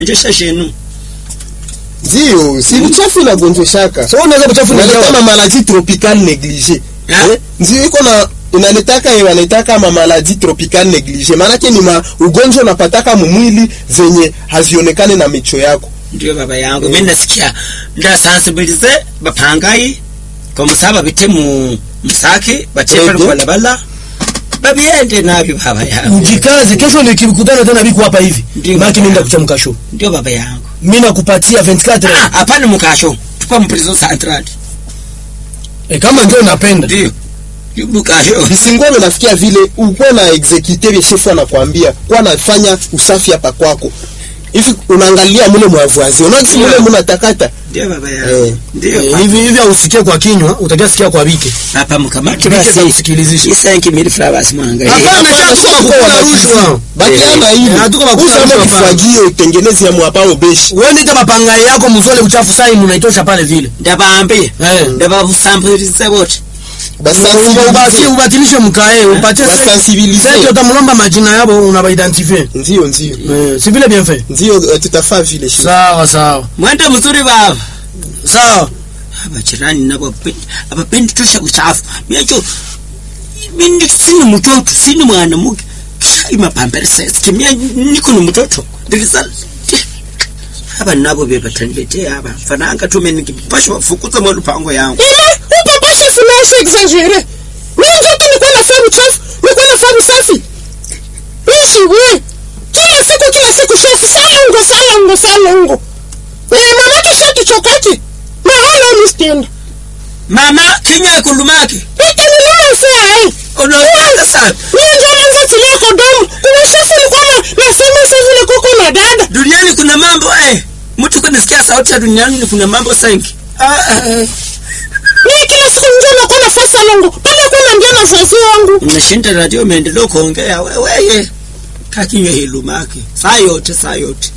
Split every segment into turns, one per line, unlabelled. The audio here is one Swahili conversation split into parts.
jesha shenu
ndio si uchafu inagonjeshaka
so unaweza kuchafu na
unaleta
dawa
ma maladie tropicale négligée
Ah.
eh? ndio iko na inaletaka ye wanaitaka ma maladie tropicale négligée maanake ni ma ugonjwa unapataka mumwili zenye hazionekane na micho yako
ndio baba yangu mimi nasikia ndasansibilize bapangayi komusaba bite mu msaki batie pale
Ego.
kwa balabala babiende nabyo baba yangu
ujikaze kesho nikikutana tena biko hapa hivi
Ndio.
maki nenda kuchamka show
ndio baba yangu
mimi nakupatia 24
Ah, hapana mukasho tupa mprison central
eh, kama ndio unapenda
ndio mukasho
visingome nafikia vile ukuwa na exekute veshefu anakwambia kuwa nafanya usafi hapa kwako hivi unaangalia mule mwavazi unaisi mule
Yeah.
munatakata
ndio baba yangu
Eh.
ndio
Eh, hivi hivi ausikie kwa kinywa utakia sikia kwa bike
hapa mkamati
Bike za
basi
kusikilizisha
isanki mili flowers mwanga
Hapana,
Hapana,
sio
sio
kukula
kwa
rushwa.
rushwa. bakiana
Eh,
hivi
hatuko bakula
usamo
rushwa, hapana.
kifagio itengeneze ya mwapa ubeshi
wewe ndio mapangai yako mzole uchafu sai munaitosha pale vile
ndabambie
eh
ndabavusambirize wote
ubati ubatilishe mkae upatie
Basensibilize.
sasa utamlomba majina yabo unabaidentify
ndio ndio
eh si vile bien fait
ndio eh, tutafaa vile shi
sawa sawa
mwende mzuri baba
sawa
abajirani nabo abapendi tosha uchafu miacho mimi sini mtoto sini mwana muke imapambere sasa mimi niko ni mtoto ndikisa aba nabo bebataniletea hapa fananga tume nikipasha wafukuza mwa lupango yangu
ile upapasha fulasha exagere mimi njoto nikuwa nafanya uchafu nikuwa nafanya usafi ishi we kila siku kila siku shefu salongo salongo salongo eh mama tushatuchokaki na wala unispenda
mama kinywa kulumaki
ikanilema sia ai
unaanza sana
mimi ndio naanza tilia kodomo kuna shefu nilikuwa na nasema sasa vile koko na dada
duniani kuna mambo eh mtu kunisikia sauti ya duniani kuna mambo sengi ah, ah,
mimi kila siku ndio nakuwa nafanya salongo pale kuna ndio na sasa wangu
unashinda radio umeendelea kuongea weweye kakinywa hilumaki saa yote saa yote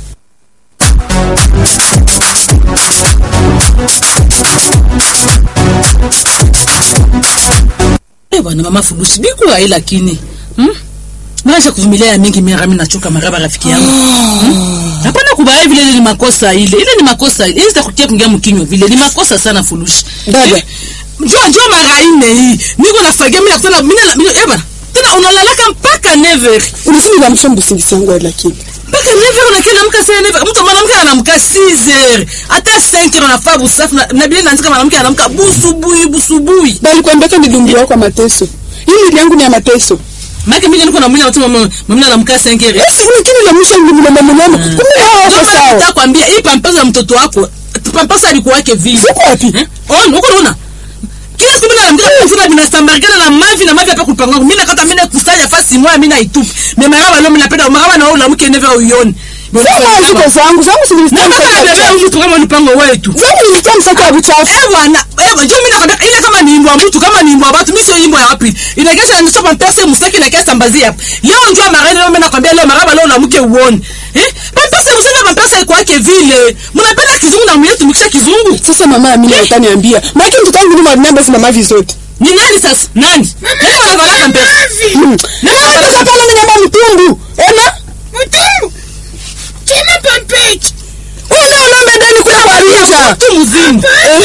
Eh, bwana mama fudusi bikuwa hii lakini hmm? maisha kuvumilia ya mingi mara mimi nachoka maraba rafiki yangu hmm? hapana kubaya vile ile ni makosa ile ile ni makosa ile sitakutia kuingia mkinywa vile ni makosa sana fulushi
Dada.
Eh, njoo njoo mara ine hii niko nafagia mimi nakutana mimi na- mimi eh bana tena unalalaka mpaka never
unasema niamsha msingisi wangu lakini
mpaka never unakena mka sana never mtu mwanamke anamka 6h hata 5h unafaa busafu na, na bila naandika mwanamke anamka busubui busubui
bali kuambeka ni dumbi wako mateso hii mwili yangu ni ya mateso
Maki mimi niko na mwili watu mama mama anamka 5h
Yesu lakini la mwisho ni mlema mlema kumbe hao wako sawa
nitakwambia hii pampasa ya mtoto wako pampasa alikuwa wake vile
Ziko wapi?
eh? oh uko unaona kila siku mimi naambia kufuna binasambarikana na mavi na mavi hapa kupanga mimi nakata mimi kusanya fasi moja mimi naitupa mimi maraba leo mimi napenda maraba na wewe unamke never uione
sema ziko zangu zangu
na
sinisema
kama na bebe huyu mtu kama mpango wetu
zangu nilisema msako wa buchafu
eh bwana eh bwana mimi nakwambia ile kama ni imbwa mtu kama ni imbwa watu mimi sio imbwa ya wapi inagesha ni sopa pesa msaki na kesa mbazi hapa leo njoo maraba leo mimi nakwambia leo maraba leo unamke uone eh pesa msaki pesa iko yake vile mnapenda kizungu na mwetu mkisha kizungu
sasa mama Amina utaniambia maana mtoto wangu ni mwanamba zina mavi zote
ni nani sasa nani nani wanavala pesa
Mm. na wewe sasa pale mnyamba mtumbu ona
mtumbu kina pampeji
una ulombe ndani kuna waliza
mtu mzima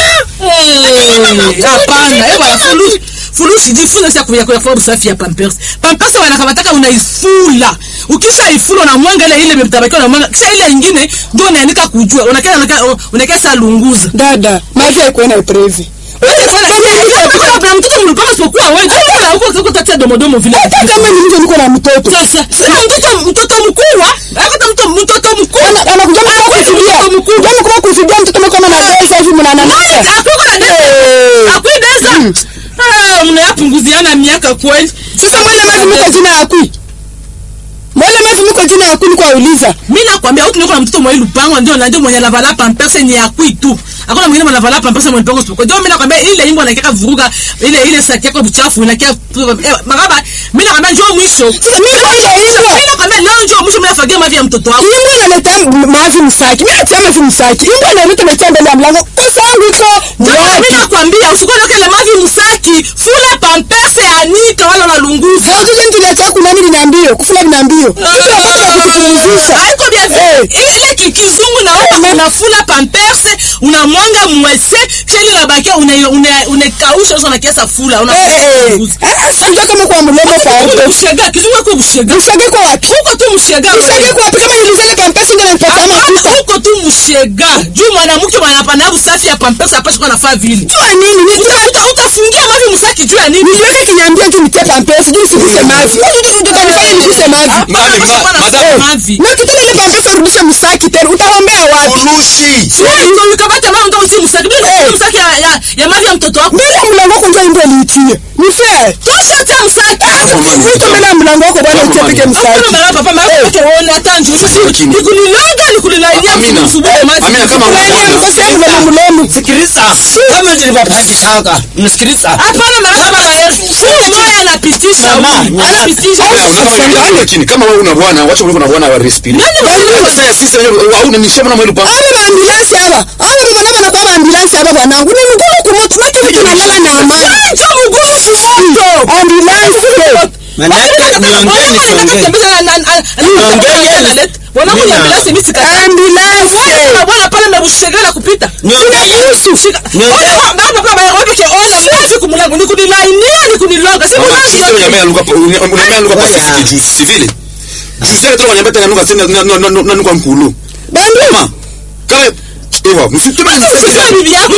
Eh, hapana eh bwana fulusi fulusi jifunze sasa kuya kuya kwa usafi ya pampers pampers wanakamataka unaifula ukisha ifula na mwanga ile ile mtabaki na mwanga kisha ile nyingine ndio unaandika kujua unakaa unakaa sasa lunguza
dada mavi haikuwa na previ
na mtoto mlipanga sipokuwa wewe ndio huko huko tatia domodomo vile
hata kama ni mtu niko na mtoto
sasa sasa mtoto mtoto mkubwa hata mtoto mtoto mkubwa
Ana- anakuja mtu kufidia
mtoto mkubwa
jamu kama kufidia mtoto mkama na pesa hivi mnananasa
akwideza mnayapunguziana miaka kweli
sasa mwele mavi mko jina ya kui mwele mavi mko jina ya kui niko auliza
mi nakwambia huku niko na mtoto mwa lupango ndio na ndio mwenye lavala pampese ni akui tu hakuna mwingine mwenye lavala pampese mwenye lupango sipo ndio mi nakwambia ile nyimbo nakeka vuruga ile ile saki yako buchafu inakia magaba mi nakwambia njoo mwisho
sasa mimi kwa ile
mi
ile
nakwambia leo njoo mwisho mi nafagia mavi ya mtoto wako
Imbo inaleta mavi msaki. Mimi natia mavi msaki. Imbo inaleta natia mbele ya mlango. Kosa yangu iko
mi
wapi?
nakwambia usikone kele mavi msaki fula pampese anika wala unalunguza
Sasa juzi niliacha kuna nini niambio? Kufula niambio. Sasa wakati wa kutupumzisha.
haiko vya
Eh.
ile ile ki- kizungu na wewe unafula pamperse unamwanga mwese kisha ile nabakia una una unakausha sasa na kiasa fula una
sijua kama kwa mlomo pardo
bushega kizungu kwa bushega
ushage kwa wapi
huko tu mshega
ushage kwa wapi kama nilizale pampesi ndio nanipatia makuta
huko tu mshega juu mwanamke mwanapana usafi ya pamperse apashi kwa nafaa vile
jua nini ni
Uta- uta- utafungia mavi msaki juu ya nini
niliweke kinyambia juu nitie pampesi juu sikuse mavi utanifanya nikuse mavi
Mali, ma-
Hapana,
madam.
mavi
na kitendo ile pampesi urudishe msaki tena utaombea wapi
Ulushi.
Ndio ukamata mama ndio usi msaki bila
Eh.
msaki ya ya- ya mavi ya mtoto wako
mbele ya mlango wako ndio ndio liitie ni fair
tosha tia msaki
Mtu mbele ya mlango wako bwana
Mama,
uchepike
mama.
Hakuna
msaki
mara papa mara yake ona tanju
Lakini-
nikulilanga nikulilainia
Amina.
msubuhi maji
Amina, kama
Laini ya
unaona.
mkosi yangu mlomo mlomo
sikiliza kama nilivyopangishaga msikiliza
hapana mara papa fumo moya anapitisha
Mama,
huyu.
mama.
anapitisha
Wewe, unataka uniambie, lakini kama wewe una bwana wacha kuliko na bwana wa respire. Sasa sisi wenyewe au unanisema na mwili pa.
aba baambulansi aba aba babona bana kwa baambulansi aba bwanangu ni mgumu kumoto make vitu nalala na amani
Njo mgumu kumoto
ambulansi
manake niongee nisiongee Mina.
bwana pale mebushegela kupita
Niongee. Niongee.
kumlango nikunilainia nikuniloga si
Mama,
mulango
juzi
yote.
unaniambia luka unaniambia luka
Waya.
Pacific juzi, si vile? Juzi yake tu unaniambia tena nuka tena na na na nuka mkulu.
bandu
Mama, kama ewa, msituma
Sasa bibi yako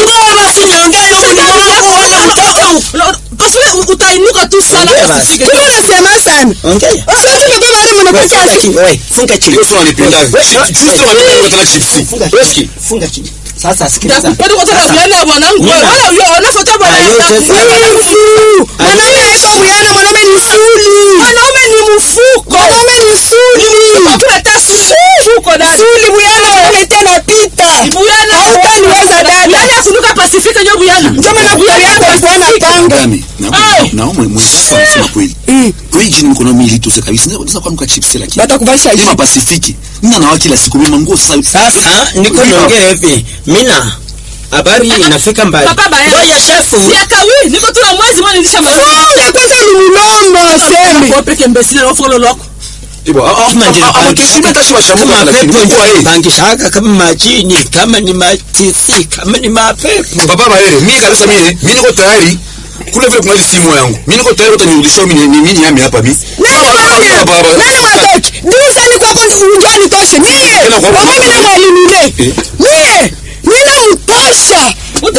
Parce que utainuka tu sana
Ongea basi.
usifike.
tuko nasema sana
ongea
sio tumebeba wale
Wewe,
mnakocha
funga chini wewe funga chini
Ndio sio unanipenda. Juzi tu unaniambia nuka tena chipsi.
funga
Weski.
chini funga chini sasa sikiliza
Bado kwa sababu yana bwanangu
Nina.
wala huyo wanafuata bwana
Ayo,
yako.
sasa.
wivu mwanaume haiko buyana mwanaume ni suli
Mwanaume ni mfuko.
mwanaume ni suli
Hakuna hata mfuko dada.
suli buyana mwanaume tena pita
Buyana.
hautaniweza dada
Yaani akunuka Pacific ndio buyana.
ndio maana kutali yako alikuwa na panga
Dami, na
Ai.
na mwe mwenzako anasema kweli. Kweli jini mkono mimi litose kabisa. Naweza kwa nuka chipsi lakini.
batakuvalisha
Ni mapasifiki. Nina na kila siku mimi nguo sasa.
sasa niko niongee hivi mina habari inafika mbali
Papa baya.
ngoja shefu
Si akawi, niko tu na mwezi mwana nilisha maliza.
funga kwanza ni mulombo sembe
Kwa peke mbesile na follow loko.
Ibo,
kama
ama kishime tashi wa shamu
kama
lakini
pepo
kwa yeye.
pangishaga kama majini kama ni matisi kama ni mapepo
Papa Mahere, mimi kabisa mimi, mimi niko tayari kule vile kuna simu yangu. Mimi niko tayari utanirudishia mimi ni mimi yami hapa mimi.
nani mwanya nani mwatoki dirusani kwako ujani toshe mie
Tena kwa-
wako mina mwalimile
Eh.
mie nina mtosha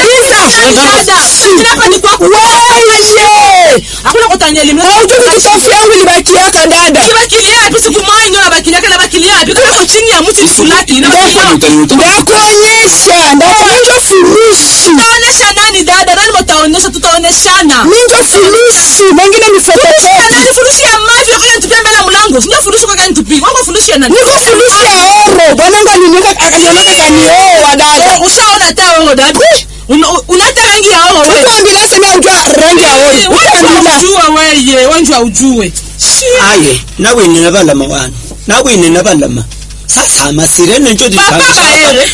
waye
Hakuna kutanyeli mimi.
haujuku kitofu yangu libakiaka dada
Kibakilia yapi siku moja ndio nabakilia kana bakilia yapi kama chini ya mti sulaki na
ndakuonyesha ndakuminjo fulushi
Tutaonesha nani dada? Nani mtaonesha? Tutaoneshana.
minjo fulushi mengine ni fotokopi
Nani furushi ya mavi kwa nitupia mbele ya mlango? Sio furushi kwa nitupi. Wangu furushi ya nani?
niko fulushi ya oro bwananga aliniweka akajionaka kanioa dada
Ushaona hata wewe dada? Una- Unata rangi ya wewe wewe.
utaambila sema ujua rangi ya oro utaambila
Ujua wewe, wanjua ujue.
aye nawine nabalama wana nawine nabalama sasa amasirene njo
Papa baere.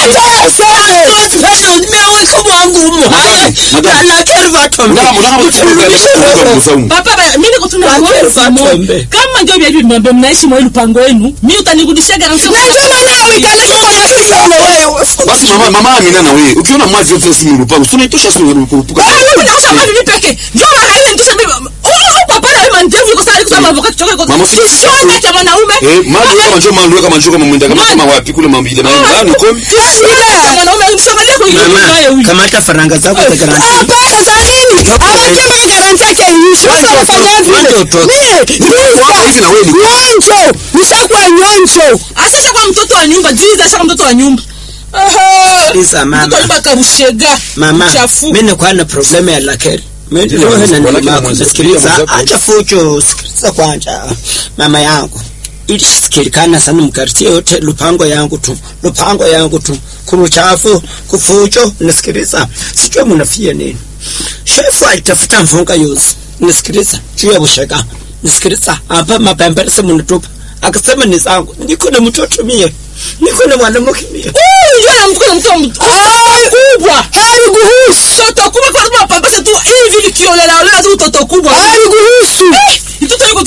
meweka mwangu umuhaya
Madam.
lakeri vatombe
Madam, unataka kuchukua mzangu.
Papa ba- mimi niko tu na
Wacha
kuomba
ufatombe.
Simon. Kama ndio vya hivi mnambe mnaishi mwa lupango wenu, mimi utanirudishia garanti.
najua maana uikaleke kwa masione wewe
Basi mama mama Amina na wewe, ukiona mavi yote si mrupango, si unaitosha si mrupango.
Unataka mali ni peke. Ndio mara ile ndio sema oh papa na wewe ndio yuko sasa kusema avocat choka kwa.
Mama, usini-
Sio kama mwanaume.
Eh, mali kama njoo mali kama njoo kama mwenda kama kama wapi kule mambile na nani komi.
Kama mwanaume unishangalia kwa hiyo naye
mama
huyu.
kamata faranga zako za garanti
hapana za nini awakemba garanti yake iishi
Wanja
usafanya
utoke, wanja
vile
utoke.
mie
Wako hivi na wewe ni-
nyonjo nishakuwa nyonjo
Asha kwa mtoto wa nyumba, jiza asha mtoto wa nyumba.
Sikiliza, mama.
Mtoto wa nyumba karushega.
mama
Chafu.
mimi nikuwa na problemu ya lakeri
Ndio,
Wewe na nini
walakini
mako
mwanzo-
sikiliza
ndio, mwanzo-
acha fujo sikiliza kwanja mama yangu ilisikilikana sana mkartie yote lupango yangu tu lupango yangu tu kuruchafu kufujo nisikiliza sijua munafia nini shefu alitafuta mfunga yuzi nisikiliza juu ya bushega nisikiliza hapa mapemberese munatupa akasema ni zangu niko na mtoto mie niko na mwanamke mie
Ndio na mkono mtoto kubwa.
haliguhusu
Toto kubwa kwa sababu papa tu hivi likiolela olela tu toto kubwa.
haliguhusu
Mtoto yuko tu hii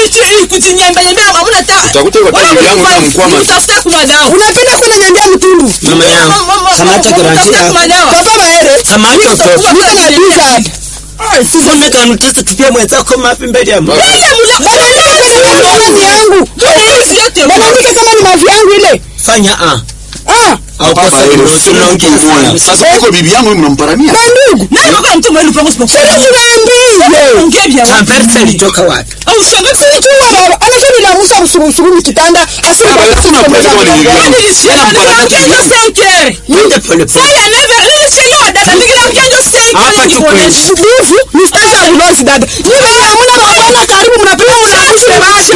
kuchi- kuchinyembeyembea hamuna ta-
Utakuta kwa
Wala
bibi yangu
mtu-
na mkwama tu.
mtafute kuma dawa.
unapenda kwenda nyambia mtundu
mama yangu kamata garanti
Mtafute kuma
yako
dawa.
papa maere
kamata utoto
niko na biza hapa
tusome kanutesa tupia mwenzako mapi mbele ya Mungu.
Ile mula-
banaandika kama ni mavi yangu
Hizi yote
banaandika kama ni mavi yangu ile
fanya a
ah
au
Baba,
kosa
ile
unaongea
sio mtu mmoja.
sana.
Sasa uko bibi yangu mnamparamia.
bandugu
Nani wako na mtu mwelu pangu sipo-
sasa tunaambie
Ongea vya watu.
Champerse ilitoka wapi
Au shangazi
Sijua baba anasema niliamsha usurusuru mikitanda asema
Baba, lakini unampeleka kwa bibi yangu. Yeye anamparamia
Niliongea
bibi yangu.
cinq heures.
twende pole pole
Saya neve- nilichelewa dada, niliongea ndio cinq
Hapa
heures
tu
nikuoneshe.
buvu ni stage ya ulozi dada niwe hamuna mabwana karibu mnapenda mnakushwe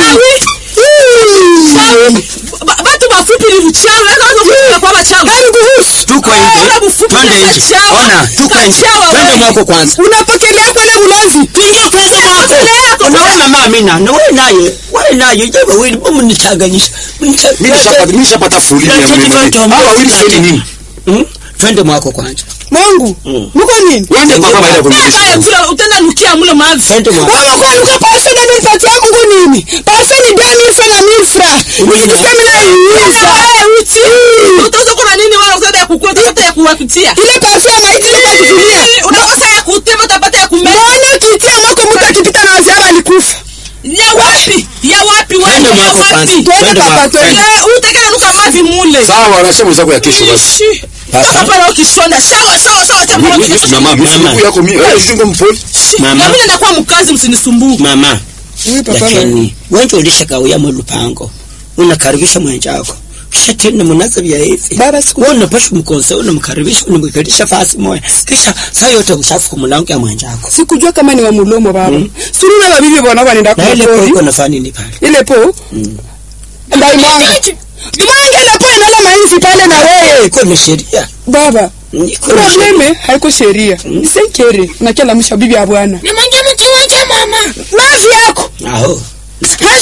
Ba- batu bafupi ni uchawi, weka watu wafupi kwa wachawi.
gani kuhusu
tuko
Ah,
nje
wala bufupi
twende
ni
nje
machawa.
ona tuko nje
Machawa
twende
wewe.
mwako kwanza
unapokelea pale ulozi
Tuingie kwanza mwako unawe mama Amina na wewe naye wewe naye je wewe mbona mnichanganyisha
Mimi nishapata mimi nishapata fulini ya
Lakini
mimi.
tunatomba
Hawa wawili
tukate.
sio nini?
Mm? twende mwako kwanza
mwangu muko nini
Wende kwa baba ile
Kaya
kumlisha.
kula, utaenda nukia mule mavi.
twende mwako
wewe kwa luka parse de mil pati ya mungu nini parse ni deux mille francs na mille francs nisiseme na iuza
Eh, uti. Utaweza kuwa na nini wala utaweza ya kukula, utaweza ya kuwapitia.
ile parse ya maiti ile kwa kutumia
Eh, unakosa ya kutema, utapata ya kumeza.
mbona kitia mwako mtu akipita na waziara alikufa
Ya wapi? Ya wapi wewe?
Twende
Ya
mwako
wapi?
kwanza.
twende
Twende
papa
mwako,
twende
Eh, utekele nuka mavi mule.
Sawa, anasema mwenzako ya kesho basi.
Ishi.
Papa.
Toka pale ukishona. Sawa, sawa, sawa, acha mwana
Mimi
kesho.
mama, mimi
Mama.
siku yako mimi. Wewe shingo mpole.
Mama.
Na mimi nenda kwa mkazi msinisumbue.
mama
Oui, papa maere.
lakini wenje ulishakawia mulupango unakaribisha mwenjako kisha tena munaza vya hivi
Baba, siku-
wewe unapasha mkonsa unamkaribisha unamkaribisha fasi moja kisha saa yote uchafu kwa mlango ya mwenjako
sikujua kama ni wa mulomo baba suruna babibi bona wanaenda
na ile
kupori
poko nafanya nini pale
ile po ndaimwanga imwanga ile po inala mainzi pale na wewe
iko ni sheria
baba
iko ni sheria
probleme haiko sheria isenkere unakialamusha bibi ya bwana
Nimwambie